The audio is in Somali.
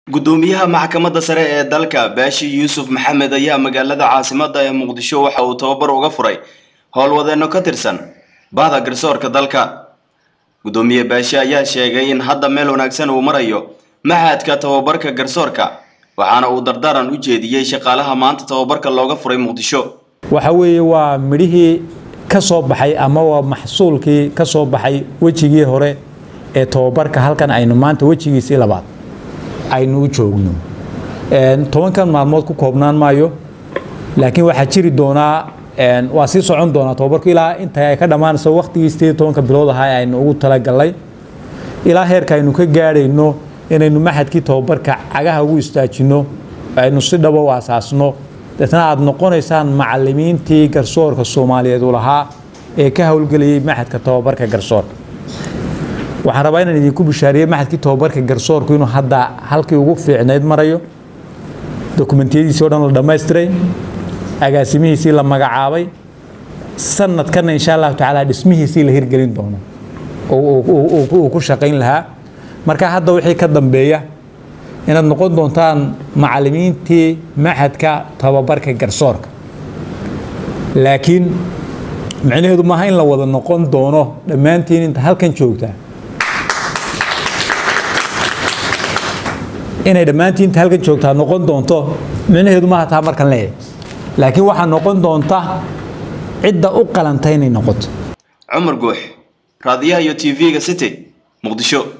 gudoomiyaha maxkamadda sare ee dalka baashi yuusuf maxamed ayaa magaalada caasimadda ee muqdisho waxa uu tababar uga furay howlwadeenno ka tirsan bahda garsoorka dalka gudoomiye baashi ayaa sheegay in hadda meel wanaagsan uu marayo maxadka tababarka garsoorka waxaana uu dardaaran u jeediyey shaqaalaha maanta tababarka looga furay muqdisho waxa weeye waa midhihii ka soo baxay ama waa maxsuulkii ka soo baxay wejigii hore ee tababarka halkan aynu maanta wejigiisii labaad aynu u joogno tobankan maalmood ku koobnaan maayo laakiin waxaa jiri doonaa waa sii socon doonaa tababarku ilaa inta ay ka dhammaanayso waqtigii sideed tobanka bilood ahaa aynu ugu talagalnay ilaa heerka aynu ka gaadhayno inaynu maxadkii tababarka cagaha ugu istaajino aynu si dhabo u asaasno deetna aada noqonaysaan macalimiintii garsoorka soomaaliyeed u lahaa ee ka howlgelayay maxadka tababarka garsoorka waxaan rabaa inaan idinku bishaariyey maxadkii tababarka garsoorku inuu hadda halkii ugu fiicnayd marayo dokumentiyadiisii o dhan la dhammaystiray agaasimihiisii la magacaabay sanadkanna insha allahu tacaala dhismihiisii la hirgelin doono uu ku shaqayn lahaa marka hadda wixii ka dambeeya inaad noqon doontaan macalimiintii maxadka tababarka garsoorka laakiin micnaheedu maaha in la wada noqon doono dhammaantiin inta halkan joogtaa inay dhammaantiin inta halkan joogtaa noqon doonto micnaheedu maaha taa markan leeyahay laakiin waxaa noqon doonta cidda u qalanta inay noqoto cumar guux raadiyaha iyo t v-ga city muqdisho